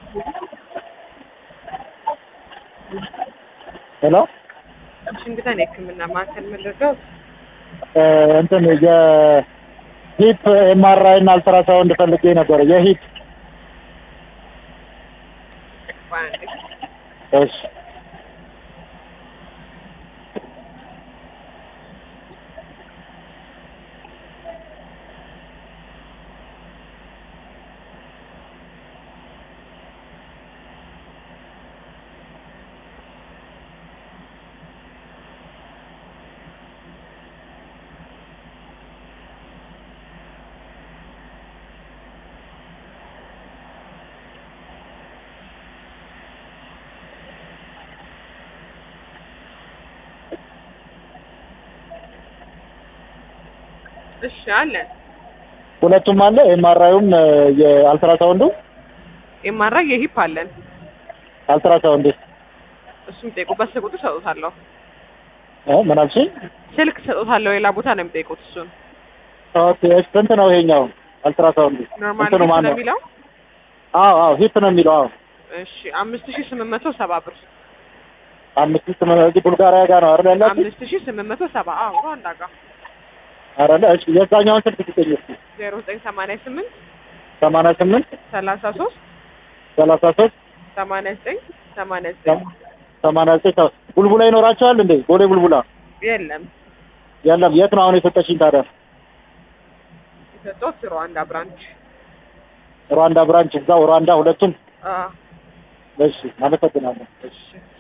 ሄሎ ዋሽንግተን የህክምና ማዕከል ምንድነው? እንትን የሂፕ ኤምአርአይ እና አልትራሳውንድ ፈልጌ ነበር። የሂፕ በአንድ እሺ እሺ አለን። ሁለቱም አለ። ኤምአርአዩም የአልትራሳውንዱ ኤምአርአይ የሂፕ አለን። አልትራሳውንድ እሱም ጠይቁበት። ስልክ ቁጥር ሰጡታለሁ። እ ምን አልሽኝ? ስልክ ሰጡታለሁ። ሌላ ቦታ ነው የሚጠይቁት። እሱን ኦኬ እሺ። ስንት ነው ይሄኛው አልትራሳውንዱ? ኖርማል እንትኑ ሂፕ ማን ነው ነው? የሚለው። አዎ አዎ ሂፕ ነው የሚለው። አዎ እሺ አምስት ሺህ ስምንት መቶ ሰባ ብር። አምስት ስምንት እዚህ ቡልጋሪያ ጋር ነው አይደል ያላችሁ? አምስት ሺህ ስምንት መቶ ሰባ አዎ ሩዋንዳ ጋር አይደለ? እሺ የዛኛውን ስልክ ስጠኝ እስኪ። ዜሮ ዘጠኝ ሰማንያ ስምንት ሰማንያ ስምንት ሰላሳ ሶስት ሰላሳ ሶስት ሰማንያ ዘጠኝ ሰማንያ ዘጠኝ ሰማንያ ዘጠኝ ሰ- ቡልቡላ ይኖራቸዋል እንዴ? ቦሌ ቡልቡላ የለም የለም። የት ነው አሁን የሰጠሽኝ ታዲያ? የሰጠሁት ሩዋንዳ ብራንች። ሩዋንዳ ብራንች እዛው ሩዋንዳ ሁለቱም። አዎ እሺ አመሰግናለሁ። እሺ